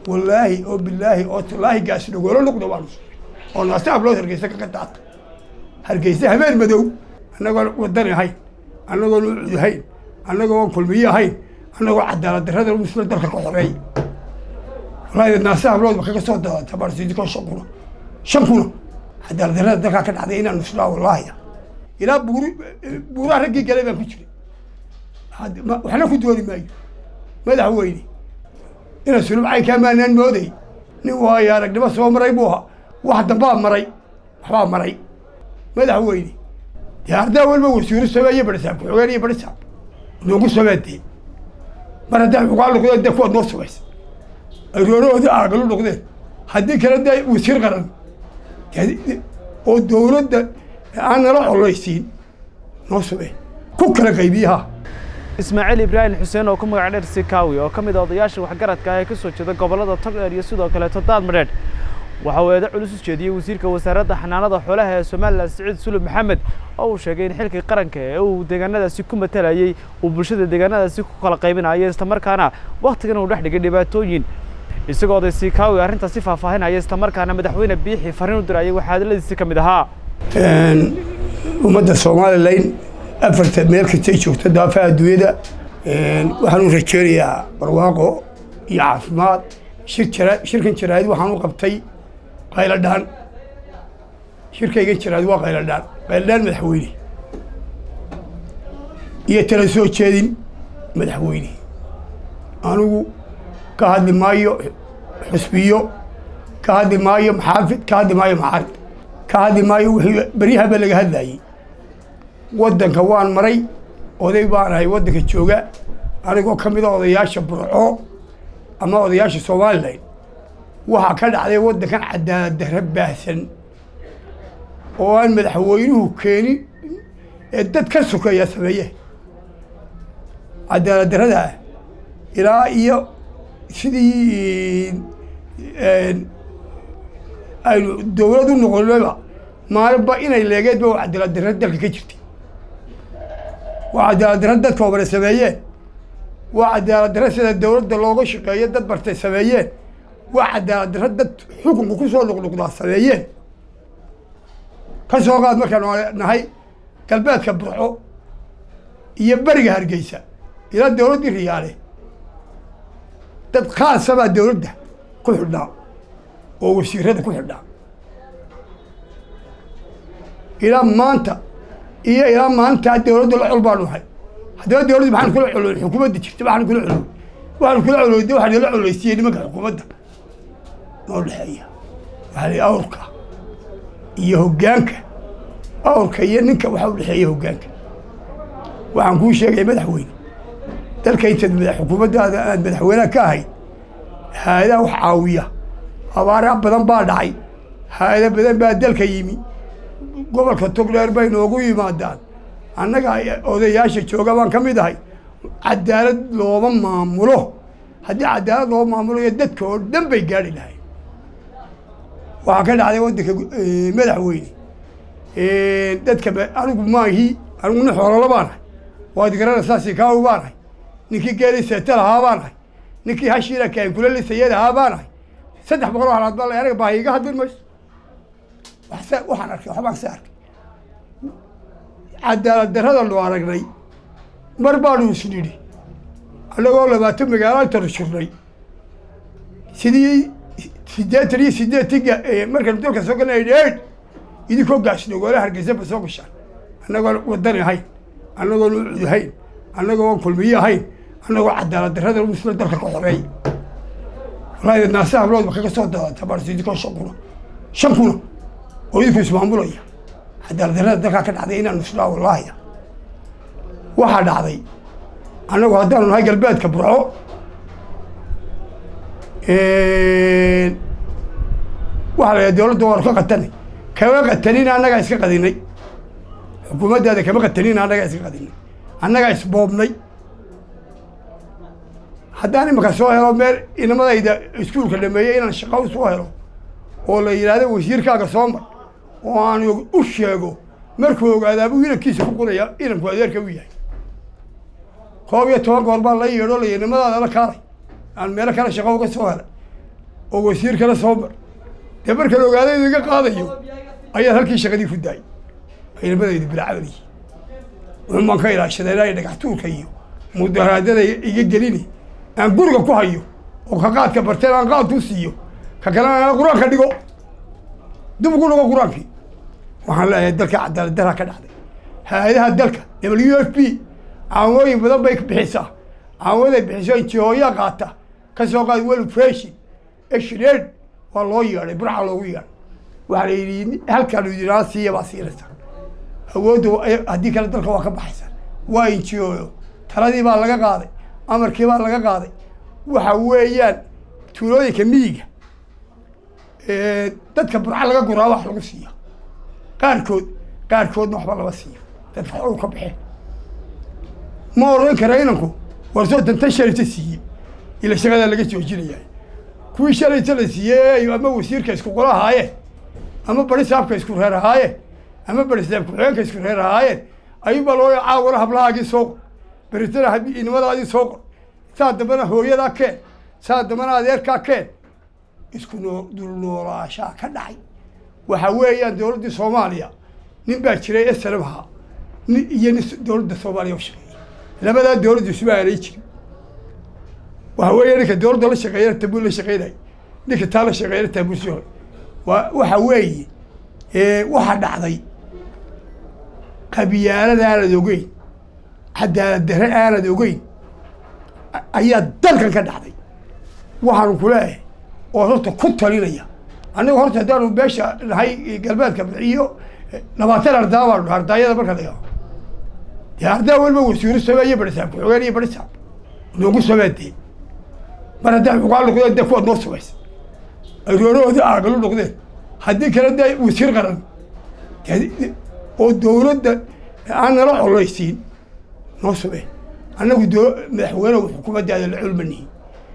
wallaahi oo bilaahi oo tallaahi gaasi dhogolo luqda waanu oo naasta ablood hargeysa kaga daata hargeysa habeen madow annagoon wadani ahayn annagoon ucud ahayn annagoon kulmiye ahayn annagoo cadaalad darrada musla dalka ka xoreey wallaahi naasta ablood ba kaga soo daadata barsidiko shan kuna shan kuna cadaalad darrada dalkaa ka dhacday inaan nuslaa wallaahi ilaa buuri buuraha raggii galay baan ku jiray waxna ku dooni maayo madaxweyne ina sulubcay kaa maanaan mooday nin waayo aragnimo soo maray buu ahaa wax dambaa maray waxbaa maray madaxweyne dee ardaa walba wasiiro sameeye barisaab ku-xigeen iyo barisaab noogu sameedee mar haddaa xugaa noqdeen dee kuwaad noo samaysa ay roorahooda aagalu noqdeen haddii kale dee wasiir qaran oo dowladda aan nala colaysiin noo samee ku kala qaybiyaha ismaaciil ibraahim xuseen oo ku magac dheer sikaawi oo ka mid a odayaasha waxgaradka ah ee ka soo jeeda gobollada togdheer iyo sidoo kaleeto daadmadheedh waxa uu eedo culus u jeediyey wasiirka wasaaradda xanaanada xoolaha ee somalilan siciid sulub maxamed oo uu sheegay in xilkii qaranka ee uu deegaanadaasi ku matalayey uu bulshada deegaanadaasi ku kala qaybinayo islamarkaana wakhtigan uu dhex dhigay dhibaatooyin isagoo oday sikaawi arrintaasi faahfaahinaya islamarkaana madaxweyne biixi fariin u dirayay waxaa hadaladiisi ka mid ahaa ummadda somalilan afarta meel kastay joogto daafaha adduunyada waxaan u rajeynayaa barwaaqo iyo caafimaad shir jara shirkan jaraa'id waxaan u qabtay qayladhaan shirkaygan jaraa'id waa qayladhaan qayladhaan madaxweyne iyo tala soo jeedin madaxweyne anigu ka hadli maayo xusbiyo ka hadli maayo maxaafid ka hadli maayo maxarid ka hadli maayo wixii beryahaba laga hadlayey waddanka waan maray oday baan ahay waddanka jooga anigoo ka mid a odayaasha burco ama odayaasha somalilan waxaa ka dhacday waddankan cadaalad darre baahsan oo aan madaxweynuhu keenin ee dad ka sokeeya sameeye cadaalad darrada ilaa iyo sidii aynu dowlad u noqonaba maalinba inay leegeedba waa cadaalad darre dalka ka jirtay waa cadaalad darre dadka obare sameeyeen waa cadaalad darre sida dowladda looga shaqeeyo dad bartay sameeyeen waa cadaalad darre dad xukunka ku soo noqnoqdaa sameeyeen ka soo qaad markaanu nahay galbeedka burco iyo beriga hargeysa ilaa dowladdii riyaale dad khaasabaa dowladda ku xidhnaa oo wasiirada ku xidhnaa ilaa maanta iyo ilaa maalintaa dowladda la col baanu nahay haddaba dowladda maxaan kula coloy xukuumadda jirta waxaan kula coloy waxaan kula coloy de waxaa nala coleysiiyey nimanka xukuumadda noo dhexeeya waxaa la awrka iyo hoggaanka awrka iyo ninka waxaa u dhexeeya hoggaanka waxaan kuu sheegaya madaxweyne dalka intaad mada xukuumaddaada aad madaxweynaha ka ahayd haadaha wax caawiya abaara badan baa dhacay haada badan baa dalka yimi gobolka togdheer bay noogu yimaadaan annaga odayaasha jooga baan ka mid ahay cadaalad looma maamulo haddii cadaalad loo maamulayo dadka oo dhan bay gaadhi lahayn waxaa ka dhacday waddanka madaxweyne dadka anigu maahi aniguna xoololo baan ahay waad garanaysaa sikaawi baan ahay ninkii geeli seeta lahaa baan ahay ninkii hashiina kaankula lisayad ahaa baan ahay saddex boqol oo halaad baa la anaga baahi iga hadlin mayso waxaan arkay waxbaan se arkay cadaalad darrada loo aragnay mar baanu is nidhi annagoo labaatan magaalo intanu shirnay sidii siddeetan iyo siddeetanka markaynu dalka soo galnay dheed idinkoo gaasnogoole hargeysa ba soo gashaan annagoon wadani ahayn annagoon ucud ahayn annagoon kulmiye ahayn annagoo cadaalad darrada musla dalka ka xoreey wallaahi naasta ablood ba kaga soo daadata barsidiko shan kuna shan kuna oo idinku ismaamulaya cadaalad darrada dalkaa ka dhacday inaan nuslaa wallaahi waxaa dhacday annagu haddaanu nahay galbeedka burco waxaa la yidhaha dowladda waanu ka qatanay kama qatanin annagaa iska qadinay xukuumaddaada kama qatanin annagaa iska qadinay annagaa isboobnay haddaan imanka soo helo meel inamadayda iskuulka dhameeyey inaan shaqo u soo helo oo la yidhaahdo wasiirkaaga soo mar oo aan u sheego markuu ogaadaabuu inankiisa ku quraya inanku adeerka u yahay koob iyo toban goor baa la yeedho la yidhi nimadaada la kaalay aan meelo kale shaqo uga soo helay oo wasiir kale soo mar dee marka la ogaado idiga qaadayo ayaad halkii shaqadii ku daayay ciidamadaydu bilacabal yihiin wuxun baan ka ilaashaday ilaa dhagax tuurka iyo mudaharaadada iga gelini aan guriga ku hayo oo ka qaadka barteen aan qaadku siiyo ka kalena aan qur-aanka dhigo dib ugu dhigo qur-aankii waxaan leeyahay dalka cadaalad daraa ka dhacday hay-adaha dalka w f p caawooyin badan bay bixisaa caawaday bixiso injihooyaa qaata ka soo qaad wel freshin exred waa loo yeedhay burca loogu yeedhay waxaa la yidhi halkaan idinaa siiya baa siinaysa awoodda haddii kale dalka waa ka baxaysa waa injihooyo taladii baa laga qaaday amarkii baa laga qaaday waxa weeyaan tuulooyinka miyiga dadka burca laga guraa wax lagu siiya qaarkood qaarkoodna waxba lama siiyo dadka xoog ka baxeen ma oran kara inanku war soo dantan shalayta siiyey ila shaqadaa laga joojinaya kuwii shalayta la siiyey ama wasiirka isku qola ahaayeen ama bari saabka isku reer ahaayeen ama bari saab ku-xigeenka isku reer ahaayeen ayuunbaa loo caawara hablahaagii soo qor beritana inimadaadii soo qor saa dambana hooyadaa keen saa dambana adeerkaa keen isku noo dulnoolaashaa ka dhacay waxa weeyaan dowladdii soomaaliya nin baa jiray esalam ahaa nin iyo nin dowladda soomaaliya u shaqeeyey labadaa dowladdu isuma aanay jirin waxa weeya ninka dowladda la shaqeeyana tabuul la shaqeynay ninka taa la shaqeeyana tabuulsi hore waa waxa weeye waxa dhacday qabyaalada aanad ogeyn cadaalad darre aanad ogeyn ayaa dalkan ka dhacday waxaanu ku leeyahay oo horta ku talinaya annagu horta haddaanu beesha nahay galbeedka iyo labaatan ardaa baanu nahay ardaayada marka laga dee ardaa weliba wasiiro samee iyo barisaab ku-xigeen iyo barisaab noogu sameedee mar haddaa xugaan noqdeen dee kuwaad noo samaysa ay roorahooda aagalu noqdeen haddii kale dee wasiir qaran oo dowladda aan nala colaysiin noo samee annagu do madaxweyne xukuumaddaada la culmanihin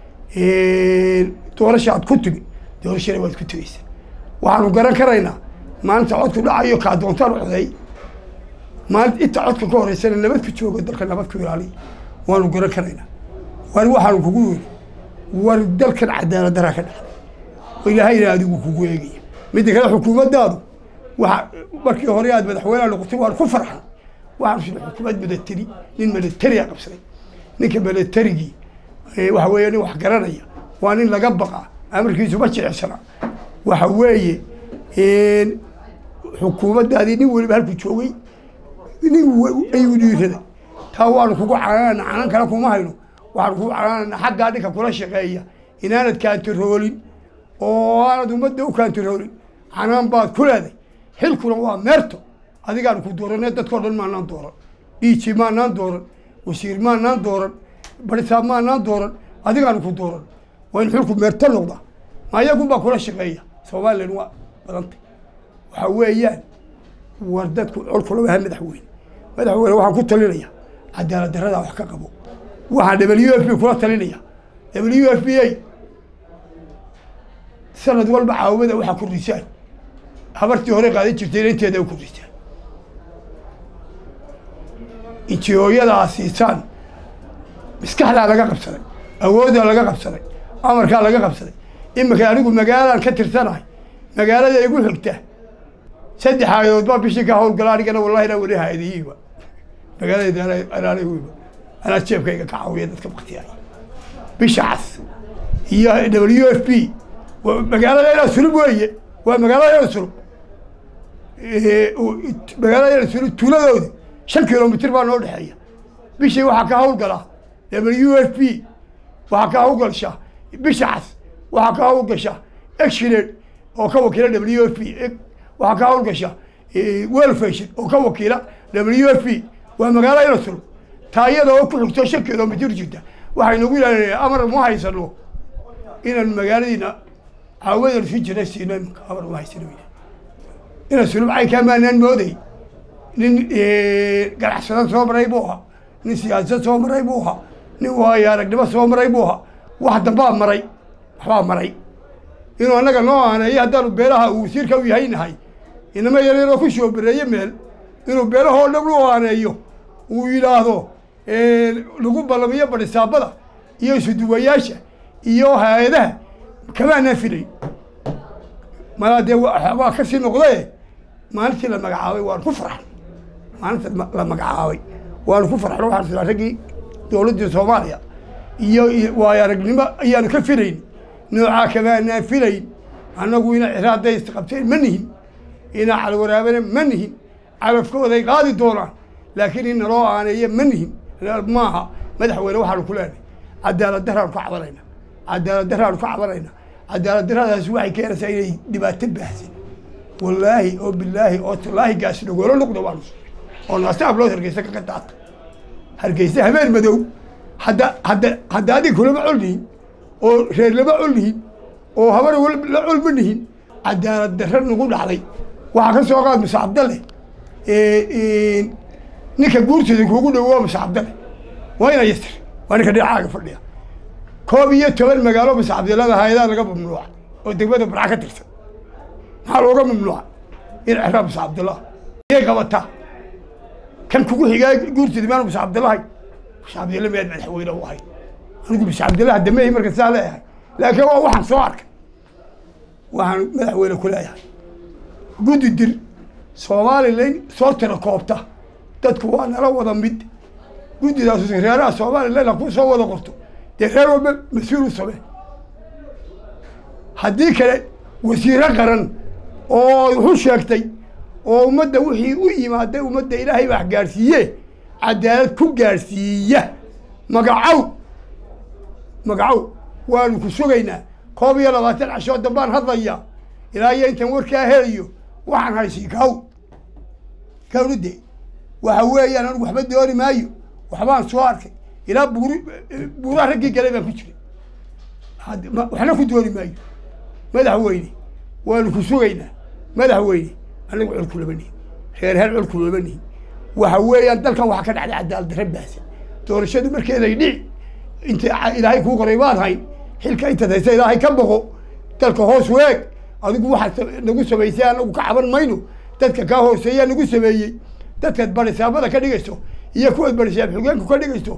doorasha aad ku timi doorashana waad ku tegeysaa waxaanu garan karaynaa maalinta codku dhacayo kaa doontaan coday maalinta inta codka ka horeysana nabad ku joogo dalka nabad ku ilaaliya waanu garan karaynaa war waxaanu kugu yiri war dalkan cadaalad daraa ka dhacday oo ilaahayna adigu kugu eegaya midda kale xukuumaddaadu waxa markii hore aad madaxweyneha noqotay waan ku farxan waxaanu sida xukuumad milateri nin milateri a qabsaday ninka milaterigii waxa weeye nin wax garanaya waa nin laga baqa amarkiisu ma jilicsana waxa weeye xukuumaddaadii nin weliba halku joogay nin ayuu dhiiraday taa waanu kugu canaanana canan kale kuma hayno waxaanu kugu canaanana xaggaa ninka kula shaqeeya inaanad kaantaroolin oo aanad ummadda u kaantaroolin canaan baad ku leeday xilkuna waa meerto adigaanu ku dooranee dadkao dhan maanaan dooran dhiiji maanaan dooran wasiir maanaan dooran barisaab maanaan dooran adigaanu ku dooran waa in xilku meerto noqda ma iyagunbaa kula shaqeeya somalilan waa badantay waxa weeyaan war dadku colkula waha madaxweyne madaxweyne waxaan ku talinaya cadaalad daradaa wax ka qabo waxaan w f b kula talinaya w f b a sanad walba caawimada waxaa kordhisaan habartii hore qaadan jirtayna inteeda u kordhisaan injihooyadaa siisaan maskaxdaa laga qabsaday awooddaa laga qabsaday amarkaa laga qabsaday iminka anigu magaalaan ka tirsanahay magaalada igu xigta saddex aayadood baa bishii ka hawlgala anigana wallahi inaa weli haadiyiiba magaalada anaanaywiba anaa jeebkayga ka caawiya dadka baktiyaay bisha cas iyo w f b magaalada inaa sulub weeye waa magaalada ina sulub magaalada ina sulub tuuladoodi shan kilomitr baa noo dhexeeya bishii waxaa ka hawlgalaa w f b waxaa ka hawlgasha bisha cas waxaa ka hawlgasha exfired oo ka wakiila w f b waxaa ka hawlgasha welfation oo ka wakiila w f b waa magaalo ina sulub taa iyada oo ku xigto shan kilomitr jirta waxay nagu ilaalinaya amar ma haysano inaan magaaladiina caawadan si jira siino iminka amar ma haysano ina sulub caynkaa maanaan mooday nin ganacsada soo maray buu ahaa nin siyaasad soo maray buu ahaa nin waayo aragnimo soo maray buu ahaa wax dambaa maray waxbaa maray inuu annaga noo aaneeyo haddaanu beelaha uu wasiirka u yahay nahay inama yareeroo ku soo bereeye meel inuu beelahoo dhan u aaneeyo uu yidhaahdo lagu ballamiyo badhisaabada iyo isuduwayaasha iyo hay-adaha kamaanaan filayn malaa dee waa ka sii noqdee maalintii la magacaabay waanu ku farxan maalinta la magacaabay waanu ku farxan waxaan silaa raggii dowladdii soomaaliya iyo waayo aragnimo ayaanu ka filayn noocaa kamaanaan filayn annagu ina ciraaday isqabteen ma nihin inaa calwaraabana ma nihin calafkooday qaadi doonaan laakiin in naloo aaneeya ma nihin maaha madaxweyne waxaanu ku leenahay cadaalad daraanu ka cabanayna cadaalad daraanu ka cabanayna cadaalad daradaasi waxay keenaysaa inay dhibaato baahsan wallaahi oo bilaahi oo tallaahi gaasi dhagoolo noqda waanu oo naastaaf loo hargeysa kaga daata hargeysa habeen madow hadda hadda hadda adig kulama col nihin oo reer lama col nihin oo habar la col ma nihin cadaalad darra nagu dhacday waxaa ka soo qaad muse cabdalle ninka guurtooda kuugu dhow waa muse cabdalle waa ina yasir waa ninka dhinacaaga fadhiya koob iyo toban magaalo muse cabdillada hay-adaa laga mamnuuca oo degmada barca ka tirsan maxaa looga mamnuuca in ceraab muse cabdillah yay qabataa kan kugu xigaa guurtooda maan muse cabdillahay muse cabdilla miyaad madaxweyne u ahay anigu muse cabdillaha damehi marka saa leeyahay laakiin waa waxaan soo arkay waxaan madaxweyne ku leeyahay guddi dir somalilan soo tira koobta dadku waa nala wada mid guddidaas reeraha somalilan ha ku soo wada qorto dee reer walba mas-uul u samee haddii kale wasiiro qaran oo wuxuu sheegtay oo ummadda wixii u yimaaday ummadda ilaahay wax gaadhsiiye cadaalad ku gaadhsiiya magacow magacow waanu ku sugaynaa koob iyo labaatan cashoo dambaan hadlaya ilaa iyo intaan warkaa helayo waxaan haysi kaw kawride waxa weeyaan anigu waxba dooni maayo waxbaan soo arkay ilaa buuri buuraha raggii galay baan ku jiray waxna ku dooni maayo madaxweyne waanu ku sugaynaa madaxweyne anagu colku lama nihin reer hel colku lama nihin waxa weeyaan dalkan waxaa ka dhacday cadaalad darra baahsan doorashadu markeeday dhici inta ilaahay kuu qoray baad hayn xilka intaad haysa ilaahay ka boqo dalka hoos weeg adigu waxaad nagu samaysay anagu ka caban mayno dadka kaa hooseeyaa nagu sameeyey dadkaad barisaamada ka dhigayso iyo kuwaad barisaam xogeenku ka dhigayso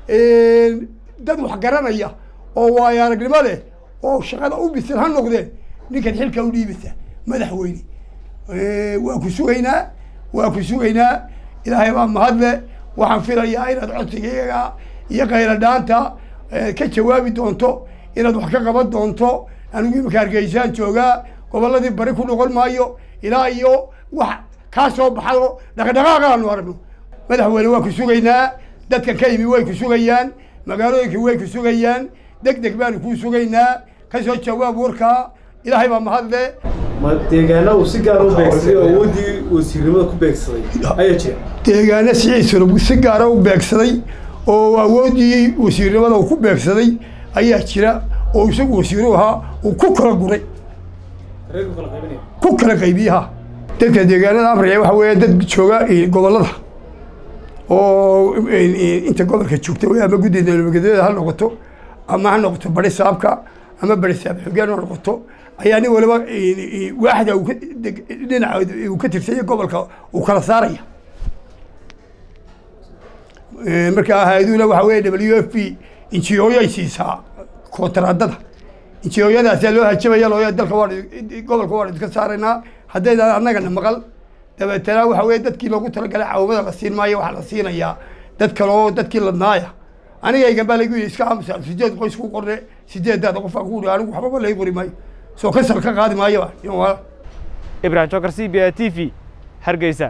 dad wax garanaya oo waayo aragnimo leh oo shaqada u bisan ha noqdeen ninkan xilka u dhiibasa madaxweyne waa ku sugaynaa waa ku sugaynaa ilaahay baa mahadle waxaan filayaa inaad codsigayaga iyo kayla dhaanta ka jawaabi doonto inaad wax ka qaban doonto anigu imika hargeysaan joogaa gobolladii bari ku noqon maayo ilaa iyo wax kaa soo baxado dhaqdhaqaaqaanu aragno madaxweyne waa ku sugaynaa dadkan ka yimi way ku sugayaan magaalooyinka way ku sugayaan deg deg baanu kuu sugaynaa kasoo jawaab warkaa ilaahay baa mahadle ma deegaana uu si gaara u beegsaday oo awoodii wasiirnimada ku beegsaday ayaa jira deegaana siciisuna si gaara u beegsaday oo awooddii wasiirnimada uu ku beegsaday ayaa jira oo isagu wasiiru ahaa uu ku kala guray reerku kala qaybinaya ku kala qaybiyaha dadka deegaanada amriga waxa weeye dad jooga gobollada oo inta gobolka joogta wey ama guddida nabadgelyada ha noqoto ama ha noqoto bari saabka ama bari saab xogeen ha noqoto ayaa nin waliba waaxda uu ka dhinaca uu ka tirsanya gobolka uu kala saaraya marka hay-aduhuna waxa weeye w f p injiyooyay siisaa kontaraadada injiyooyadaasaa loo hajabaya looya dalka waan gobolka waan iska saaraynaa haddaydan annagana maqal dabeetana waxa weye dadkii loogu talagalay caawamada la siin maayo waxaa la siinayaa dad kale oo dadkii ladnaaya anigaygan baa laygu yidhi iska aamusa sideed qoys ku qorne sideedaada qof aan ku uri anigu waxbaba lay qori maayo soo kasal ka qaadi maayo ibrahim jokar c b a t v hargeysa